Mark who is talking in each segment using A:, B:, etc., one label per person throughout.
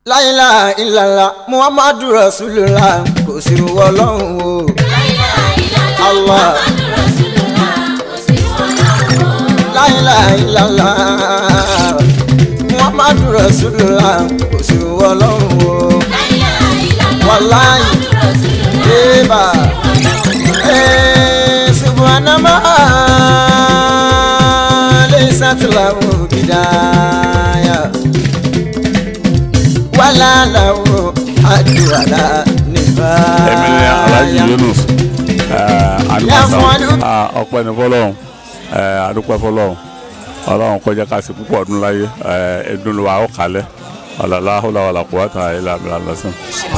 A: láìláà ìlàlá muhammadu rasulullah kò sí wọ lọ́hùn o. Allah. láìláà ìlàlá muhammadu rasulullah kò sí wọ lọ́hùn o. wàláì ébà ee subhanama leysat lahu bidaya wàlá lahu adúwàlá nífà.
B: èmi ni alhaji yunus
A: Yà fún wa ní-
B: ọpẹ́ ní fọ́lọ́run adúpẹ́ fọ́lọ́run Ọlọ́run kó jẹ́ ká ṣe púpọ̀ ọdún láyé ẹdun wa ó kalẹ̀ ọlọlá ọlọwàlà kó wá ta ilé àmì àlọsàn.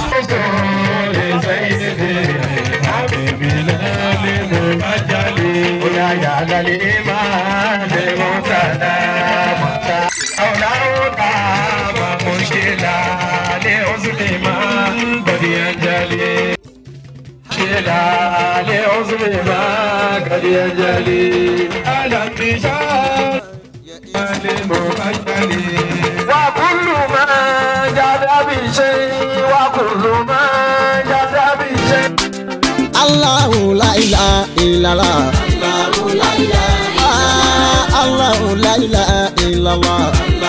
C: وكل ما جاد بشيء وكل ما جاد بشيء
A: Allahu la ilaha illallah. Allahu la ilaha illallah. Allahu la ilaha illallah.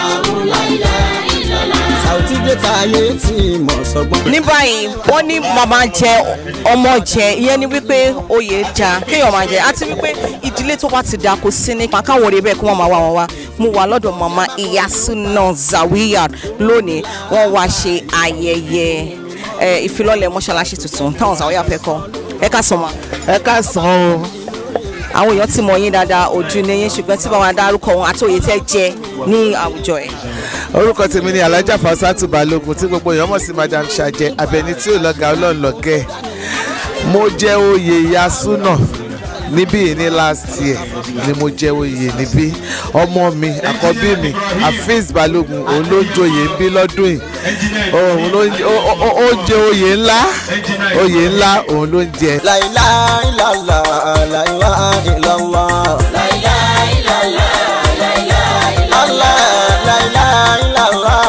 A: Sàùtì dé táyé tí mọ̀ sọ́gbọ́n.
D: ní báyìí wọ́n ní màmá jẹ ọmọ jẹ ìyẹn ni wípé oyè ja kéèyàn máa jẹ àti wípé ìdílé tó bá ti dà kó sí ní pàkáwọ̀ rẹ̀ bẹ́ẹ̀ kí wọ́n máa wá wọn wá mo wà lọ́dọ̀ màmá Iyasuna Zawiyat lónìí wọ́n wá ṣe ayẹyẹ ẹ, ìfilọ́lẹ̀ mọ́ṣáláṣí tuntun táwọn Zawiyat fẹ́ kọ́ ẹ ká sọ ma
E: ẹ káàsán o
D: àwọn èèyàn ti mọ̀ yín dáadáa ojú ni yín ṣùgbọ́n tí báwọn dárúkọ wọn àti òye tẹ́ jẹ ní àwùjọ ẹ̀.
E: orúkọ tèmi ni alájà fasatu balógun tí gbogbo èèyàn mọ̀ sí madam ṣàjẹ abẹni tí ò lọ́gà ọlọ́run lọ́gẹ́ mo jẹ́ oyè Iyasuna níbí yìí ní last year ni mo jẹ́ oyè níbí ọmọ mi àkọ́bí mi afeez balógun òun ló ń joyè ń bí lọ́dún yìí òun ló ń ó- ó- ó jẹ oyè ńlá oyè ńlá òun ló ń jẹ.
A: La ilaha illallah. La ilaha illallah. La ilaha illallah. Allah. La ilaha illallah.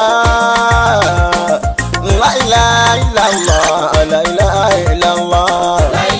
A: La ilaha illallah. La ilaha illallah.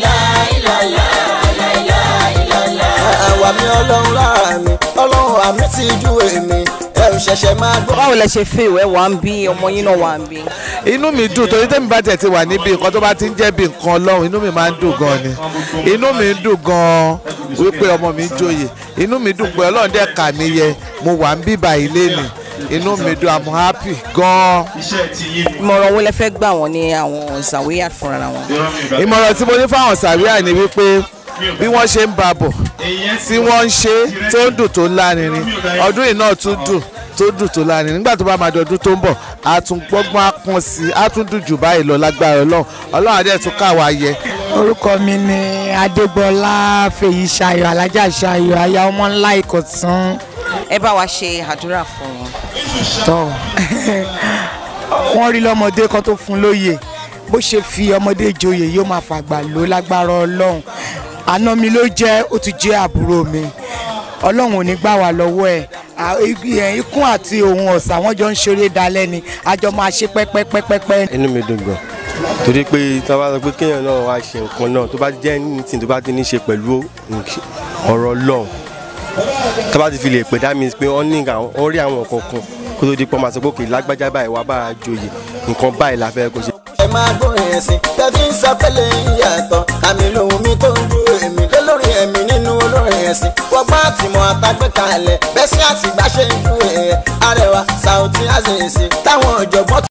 A: àwa mi ọlọ́run lára mi ọlọ́run àmì ti ju èmi ẹ̀rù ṣẹ̀ṣẹ̀ máa gbọ́.
D: báwo lẹ ṣe fẹ́ ìwẹ́ wà ń bí ọmọ yín náà wà ń bí.
E: inú mi dùn torí tẹ́mi bá tẹ̀ ti wà níbi nǹkan tó bá ti ń jẹ́ bí nǹkan ọlọ́run inú mi máa ń dùn gan ni inú mi ń dùn gan wípé ọmọ mi ń joyè inú mi dùn pé ọlọ́run dẹ̀ kà mí yẹ mo wà ń bíbà ilé ni inú mi dùn i'm happy gan.
D: ìmọ̀ràn wo lẹ fẹ́ gbà wọ́n ní àwọn Zawiyat fúnra wọn.
E: ìmọ̀ràn tí mo ní fáwọn sàríà ni wípé bí wọ́n ṣe ń ba bọ̀ tí wọ́n ń ṣe tó ń dùn tó lárinrin ọdún yìí náà tún dùn tó dùn tó lárinrin nígbà tó bá máa dọdún tó ń bọ̀ á tún gbọ́gbọ́n á pọ́n sí i á tún dùn jù báyìí lọ lágbára ọlọ́run ọlọ́run adé tún káwa yẹ.
F: orúkọ mi ni adégbọlá fèyí ṣayọ alájà ṣayọ aya ọmọ ńlá ìkọ̀tún
D: ẹ bá wa ṣe àdúrà fún wọn.
F: tọ wọ́n rí lọ́mọdé kan tó fún lóye bó ṣe fi ọmọdé joyè yóò máa fàgbà ló lágbára ọlọ́run àná mi ló jẹ́ ó ti jẹ́ àbúrò mi ọlọ́run ò ní gbà wá lọ́wọ́ ẹ̀ À, igi- ẹ̀, ikún àti òun ọ̀sà wọ́n jọ ń ṣeré dalẹ́ ni a jọ máa ṣe pẹ́pẹ́pẹ́pẹ́
G: inú mi dùn gan torí pé tí wọ́n bá sọ pé kéèyàn náà wá ṣe nǹkan náà tó bá jẹ́ anything tó bá ti ní ṣe pẹ̀lú nk- ọ̀rọ̀ Ọlọ́run tó bá ti fi lè pè dá mi pé wọ́n ní àwọn- wọ́n rí àwọn kankan kó tó di pọ́ máa sọ pé òkè lágbájá báyìí wá bá a joyè nǹkan báyìí la fẹ́ kó ṣe.
A: ẹ máa gbórin ẹ̀sìn tẹ́fí ń sọ pẹ́lẹ́ ìyàtọ̀ àmì lòun mi tó ń du èmi lé lórí ẹ̀mí nínú olórin ẹ̀sìn wọ́gbọ́n àtìmọ̀ àtàgbẹ́ kalẹ̀ bẹ́sí àtìgbà ṣe ń du ẹ̀ arẹwà Saoty Azeez táwọn ọ̀jọ̀gbọ́n